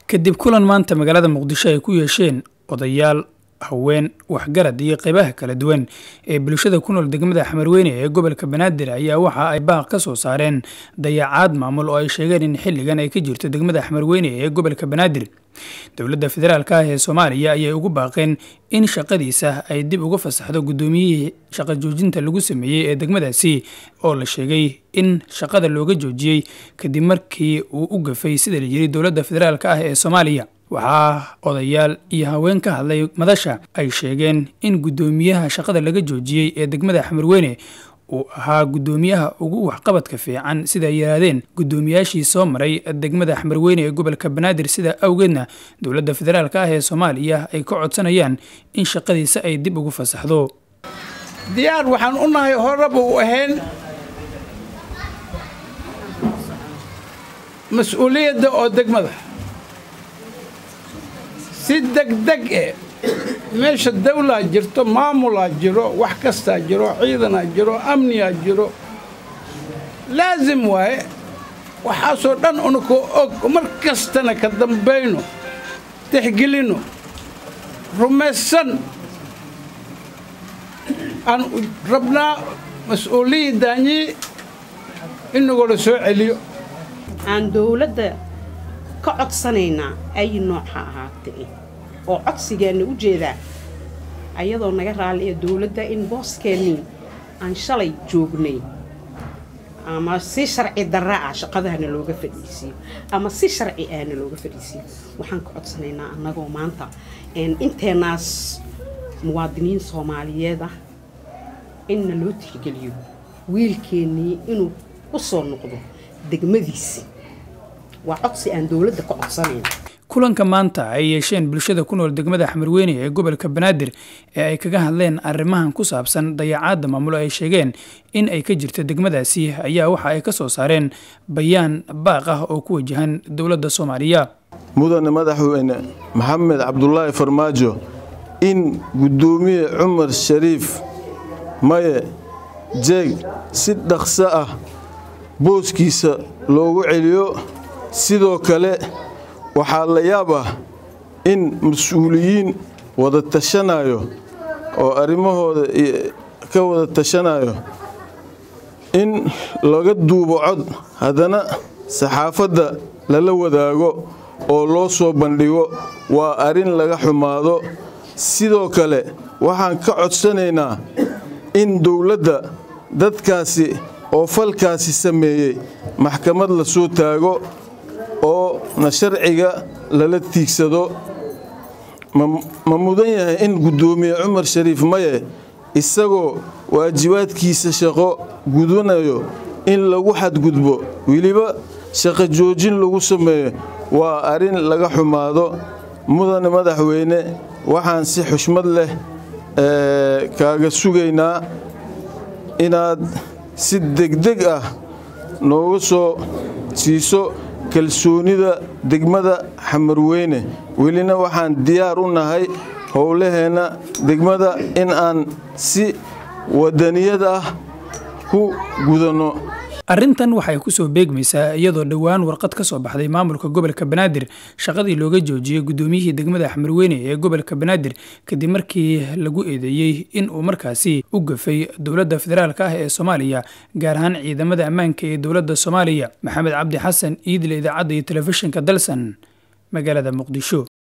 kadib kulan maanta magaalada muqdisho ay ku yeesheen odayaal haween waxgarad iyo qeybaha kala duwan ee bulshada ku nool degmada xamarweyne ee gobolka banaadir ayaa waxa ay baaq ka soo saareen dayacaad maamul oo ay sheegeen in xilligan ay ka jirto degmada xamarweyne ee gobolka banaadir dowladda federaalk ah ee soomaaliya ayay ugu baaqeen in shaqadiisa ay dib uga fasaxdo guddoomiyihii shaqo joojinta lagu sameeyey ee degmadaasi oo la sheegay in shaqada looga joojiyey kadib markii uu u gafay sida la yiri dowladda federaalk ah ee soomaaliya waxaa odayaal iyo haween ka hadlay madasha ay sheegeen in guddoomiyaha shaqada laga joojiyey ee degmada xamarweyne uu ahaa guddoomiyaha ugu waxqabadka fiican sida ay yidhaahdeen guddoomiyaashii soo maray degmada xamarweyne ee gobolka banaadir sida awgeedna dowladda federaalk ah ee soomaaliya ay ka codsanayaan in shaqadiisa ay dib ugu fasaxdo diyaar waxaan u nahay horeba u ahayn mas-uuliyadda oo degmada si degdeg eh meesha dawlaa jirto maamulaa jiro wax kastaa jiro ciidanaa jiro amniyaa jiro laasim waaye waxaasoo dhan unakoo og mar kastana ka dambayno tixgelinno rumaysan aan rabnaa mas-uuliyaddaanyii inagoo la soo celiyo aan dowladda ka codsanaynaa ay nooca ahaatee oo codsigeena u jeedaa ayadoo naga raali ee dowladda in booskeenii aan shalay joognay ama si sharci darra ah shaqadahana looga fadhiisiiyo ama si sharci ahna looga fadhiisiiyo waxaan ka codsanaynaa annagoo maanta inteenaas muwaadiniin soomaaliyeed ah inna loo tixgeliyo wiilkeennii inuu u soo noqdo degmadiisi waa codsi aan dowladda ka codsanayn kulanka maanta ay yeesheen bulshada ku nool degmada xamarweyne ee gobolka banaadir ee ay kaga hadleen arrimahan ku saabsan dayacaadda maamulo ay sheegeen in ay ka jirto degmadaasi ayaa waxa ay ka soo saareen bayaan baaq ah oo ku wajahan dowladda soomaaliya mudane madaxweyne maxamed cabdulaahi farmaajo in guddoomiye cumar shariif maye jeeg si dhaqso ah booskiisa loogu celiyo sidoo kale waxaa la yaab ah in mas-uuliyiin wada tashanayo oo arrimahooda ka wada tashanayo in laga duubo cod haddana saxaafadda lala wadaago oo loo soo bandhigo waa arrin laga xumaado sidoo kale waxaan ka codsanaynaa in dowladda dadkaasi oo falkaasi sameeyey maxkamad la soo taago oo na sharciga lala tiigsado ma mudan yahay in guddoomiye cumar shariif maye isagoo waajibaadkiisa shaqo gudanayo in lagu xadgudbo weliba shaqo joojin lagu sameeyo waa arrin laga xumaado mudane madaxweyne waxaan si xushmad leh kaaga sugaynaa inaad si degdeg ah nooga soo siiso kalsoonida degmada xamarweyne welina waxaan diyaar u nahay howlaheenna degmada in aan si wadaniyad ah ku gudanno arrintan waxay ku soo beegmaysaa iyadoo dhowaan warqad ka soo baxday maamulka gobolka banaadir shaqadii looga joojiyey guddoomiyihii degmada xamarweyne ee gobolka banaadir kadib markii lagu eedeeyey in uu markaasi u gafay dowladda federaalk ah ee soomaaliya gaar ahaan ciidamada ammaanka ee dowladda soomaaliya maxamed cabdi xasan iidle idaacadda iyo telefishinka dalsan magaalada muqdisho